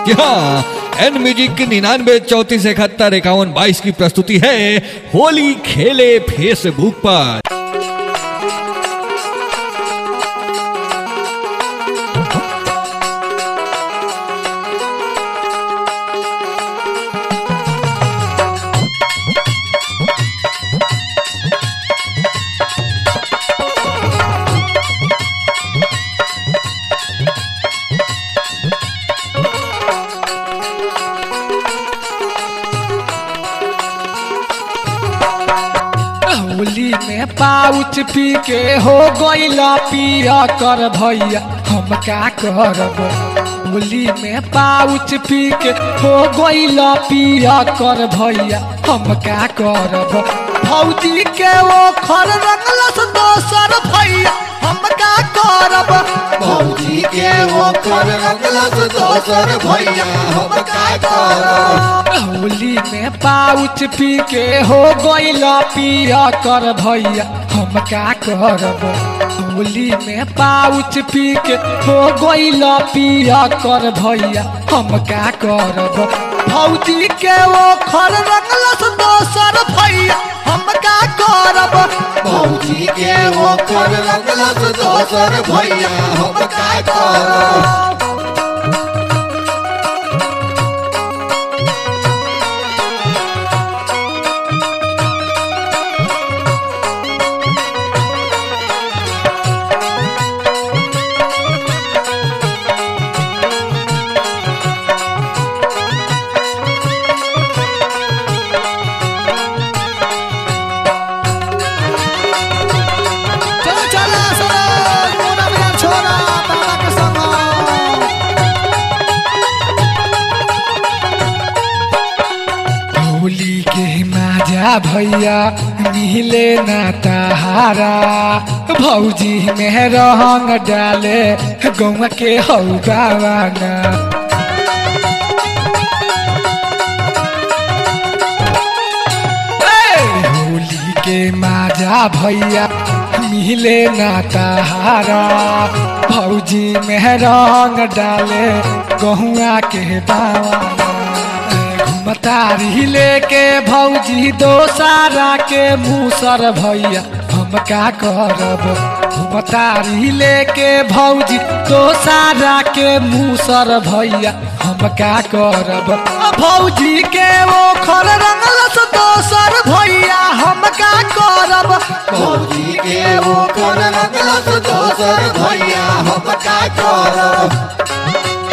जी हाँ N music की निन्यानवे चौतीस इकहत्तर इक्यावन बाईस की प्रस्तुति है होली खेले फेसबुक पर होली में पाउच पी के हो गईला पिया कर भैया हम का करब होली में पाउच पी के हो गईला पिया कर भैया हम का करब भौजी के वो खर रंगलस दोसर भैया हम का करब भौजी के वो कर रंगलस दोसर भैया हम का करब होली में पाउच पी के हो गईला पिया कर भैया हम का करब होली में पाउच पी के हो गईला पिया कर भैया हम का करब भौजी के वो खर रंगलस दोसर भैया हम का करब भौजी के वो कर रंगलस दोसर भैया हम का करब चलो चलो सरो मोना मिया छोरा बाबा के संग होली के माजा भैया मिले ना तहारा भौजी में रंग डाले गौवा के हौ गावाना ए, होली के माजा भैया मिले ना तहारा भौजी में रंग डाले गहुआ के बावाना घुमतारी लेके भौजी दोसारा के मूसर भैया हम का करब घुमतारी लेके भौजी दोसारा के मूसर भैया हम का करब भौजी के वो खर रंगलस दोसर भैया हम का करब भौजी के वो कर रंगलस दोसर भैया हम का करब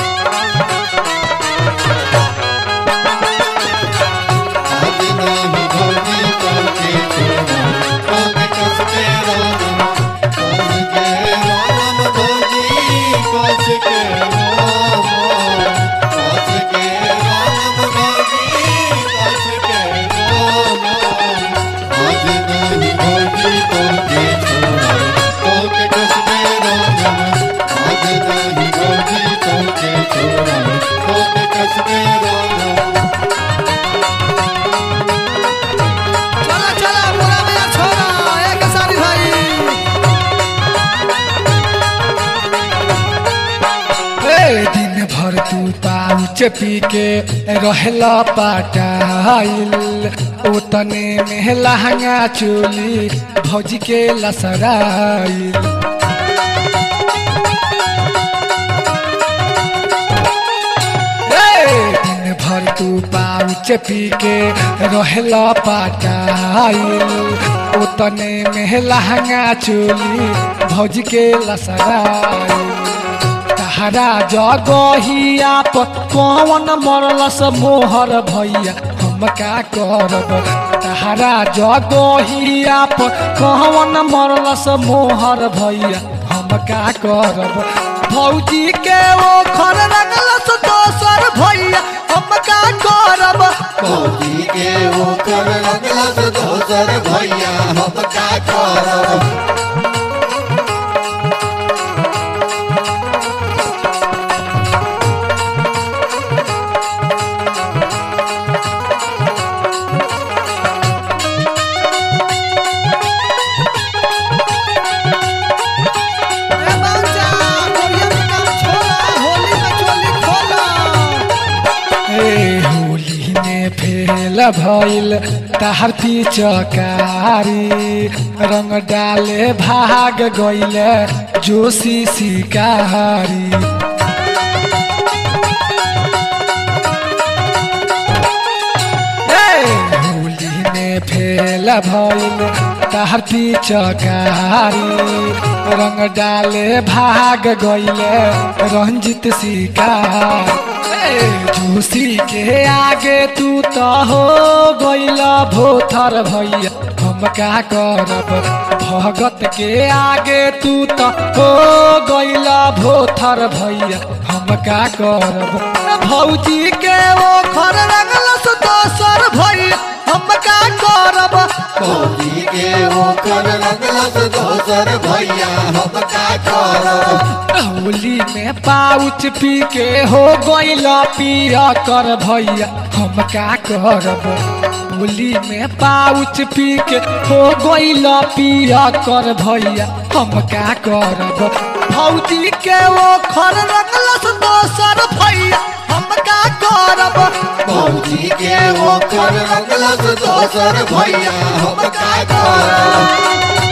आज नहीं भौजी करके छोड़ा अब कस के राम कस के राम भौजी कस के राम कस के राम भौजी कस के राम आज नहीं भौजी करके छोड़ा अब कस के राम आज नहीं भौजी करके छोड़ा अब कस के राम चला चला मोरा मेरा छोरा एक सारी भाई ए दिन भर तू पाउच पी के रहला पाटाइल ओतने में लहंगा चोली भौजी के लसराइल ए, दिन भर तू पाउच पी के रहला पाटाइल ओतने में लहंगा चोली भौज के लसराइल तहरा जगहिया पर कौन मरलस मोहर भैया हम का करब तहरा जगहिया पर कौन मरलस मोहर भैया हम का करब भौजी के वो खर रंगलस दोसर भैया हम का करब भौजी के वो कर रंगलस दोसर भैया हम का करब ए बाजा, कोरिया में काम छोड़ा, होली में फेल भइल ताहर पिचकारी रंग डाले भाग गइल जोशी शिकारी होली में फेल भइल ताहर पिचकारी रंग डाले भाग गइले रंजित शिकार जोशी के आगे तू तो हो गइल भोथर भैया हम का करब भगत के आगे तू तो हो गइल भोथर भैया हम का करब भौजी के ओ खर रंगलस दोसर भैया हम का करब होली के ओकर रंगलस दोसर भैया हम का करब होली में पाउच पी के हो गइल पिया कर भैया हम का करब होली में पाउच पी के हो गइल पिया कर भैया हम का करब भौजी के वो खर रंगलस दोसर भैया हम का करब भौजी के ओकर रंगलस दोसर भैया हम का करब